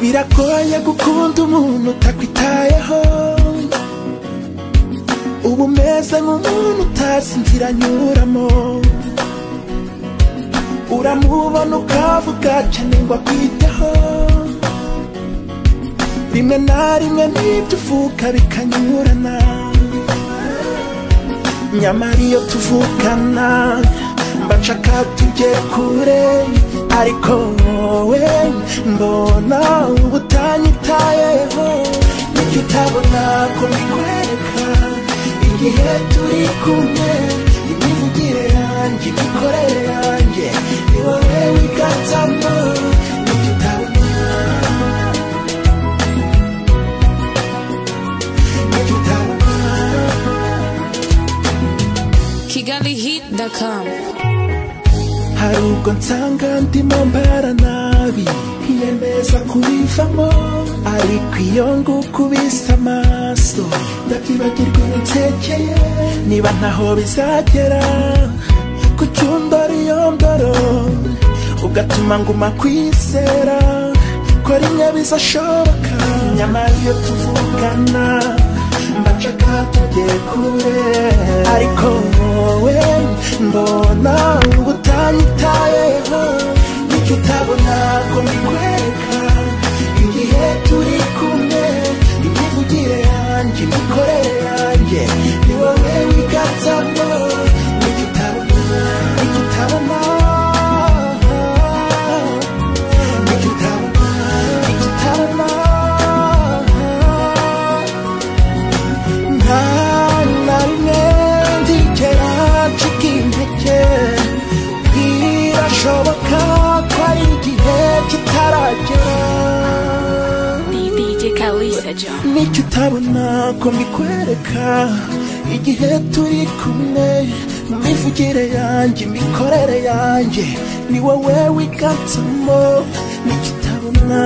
biragoye gukunda umuntu utakwitayeho uba umeze nk'umuntu utazi inzira anyuramo uramubona ukavuga cyane ngo akwiteho rimwe na rimwe n'ibyo uvuga bikanyurana nyamara iyo tuvukana mba nshaka tujye kure ariko wowe mbona uba utanyitayeho n'icyo utabona ko mbikwereka igihe turi kumwe imivugire yanjye imikorere yanjye ni wowe wiganzamo n'icyo utabona n'icyo utabona kigalihit.com hari ubwo nsanga ndimo mbara nabi yemeza kubivamo ariko iyo ngukubise amaso ndabyibagirwa ibitekeye niba ntaho bizagera ku cyundoriyondoro ugatuma nguma kwizera ko rimwe bizashoboka nyamara iyo tuvugana mbacaka tugiye kure ariko wowe mbona uba utanyitayeho n'icyo utabona ko mbikwereka igihe turi kumwe imivugire yanjye imikorere yanjye ni wowe wigatsamo n'icyo utabona n'icyo utabona n'icyo utabona n'icyo utabona nta na rimwe nzigera ncika intege birashoboka ko ari igihe kitaragera DJ Kalisa John. n'icyo utabona ko mbikwereka igihe turi kumwe mu mivugire yanjye imikorere yanjye ni wowe wiganzamo n'icyo utabona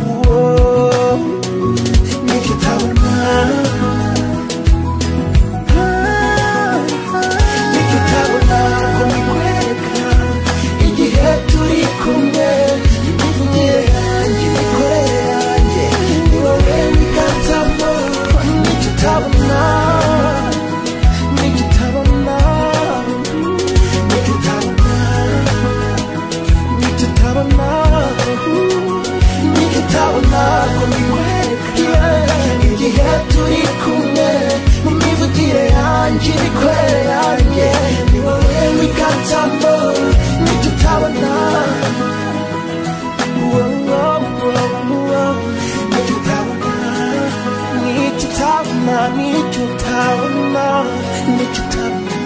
Wowe, n'icyo utabona n'icyo utabona ko mbikwereka igihe turi kumwe imivugire yanjye imikorere yanjye ni wowe wiganzamo n'icyo utabona n'icyo utabona n'icyo utabona n'icyo utabona n'icyo utabona ko mbikwereka igihe turi kumwe mu mivugire yanjye imikorere yanjye ni wowe wiganzamo n'icyo utabona Wo, wo, wo, wo. n'icyo utabona n'icyo utabona n'icyo utabona n'icyo utabona